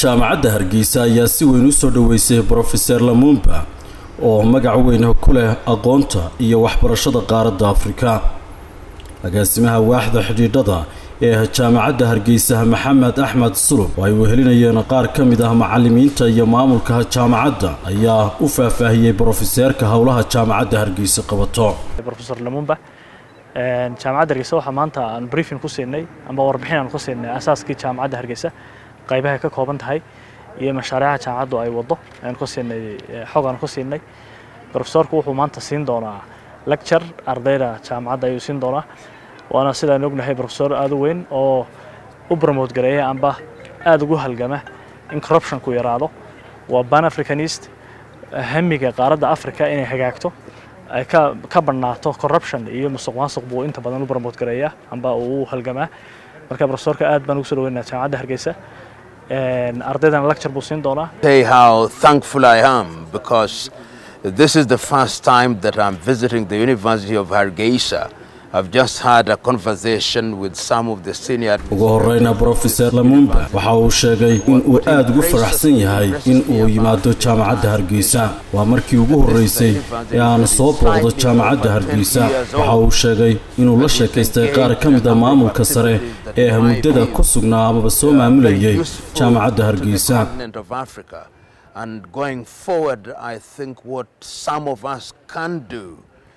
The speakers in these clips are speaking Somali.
jaamacadda hargeysa ayaa si weyn u soo dhoweysay brofeser lamumba oo magac weyn ku leh aqoonta iyo waxbarashada qaaradda afrika agaasimaha waaxda xidhiidhada ee jaamacadda hargeysa maxamed axmed sulub oo ay wehelinayeen qaar ka mid ah macalimiinta iyo maamulka jaamacadda ayaa u faahfaahiyey brofeseerka howlaha jaamacadda hargeysa qabato rofesor lamumba jaamacadda hargeysa waxaa maanta aan briefing ku siinay amba warbixin aan ku siinay asaaskii jaamacadda hargeysa qaybahay ka kooban tahay iyo mashaariica jaamacaddu ay waddo aan ku siinay xog aan ku siinay profesorku wuxuu maanta siin doonaa lecture ardayda jaamacadda ayuu siin doonaa waana sidaan ognahay profesor aada u weyn oo u promote gareeya amba aada ugu halgama in corruptionku yaraado waa ban africanist hamiga qaaradda africa inay hagaagto ay ka ka badnaato corruption iyo musuq maasuq buu inta badan u promote gareeya amba uu u halgamaa marka profesorka aad baan ugu soo dhaweynaa jaamacadda hargeysa ardaydana lecture buu siin doonaa say how thankful I am because this is the first time that I'm visiting the University of Hargeisa. I've just had a conversation with some of the senior ugu horeyna brofeser lamumba waxa uu sheegay in uu aada ugu faraxsan yahay in uu yimaado jaamacadda hargeysa waa markii ugu horreysay ee aan soo booqdo jaamacadda hargeysa waxa uu sheegay inuu la sheekaystay qaar ka mid a maamulka sare ee muddada ku sugnaa amaba soo maamulayay jaamacadda hargeysa And going forward, I think what some of us can do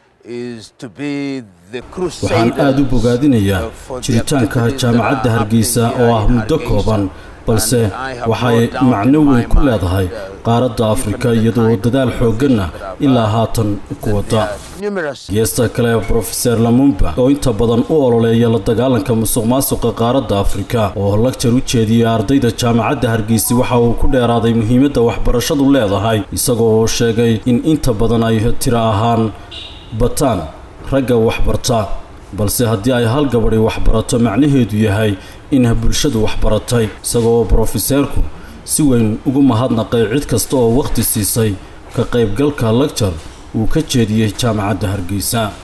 waxaan aada u bogaadinayaa jiritaanka jaamacadda hargeysa oo ah muddo kooban balse waxay macno weyn ku leedahay qaaradda afrika iyadoo dadaal xoogganna ilaa haatan ku wada geesta kale brofeser lamumba oo inta badan u ololeeya la dagaalanka musuq maasuqa qaaradda afrika oo lagjar u jeediyey ardayda jaamacadda hargeysa waxa uu ku dheeraaday muhiimadda waxbarashadu leedahay isagoo oo sheegay in inta badan ay tiro ahaan bataan ragga waxbarta balse haddii ay hal gabadhi waxbarato macnaheedu yahay in bulshadu waxbaratay isagoo brofeseerku si weyn ugu mahadnaqay cid kasta oo wakhti siisay ka qaybgalka lagjar uu ka jeediyey jaamacadda hargeysa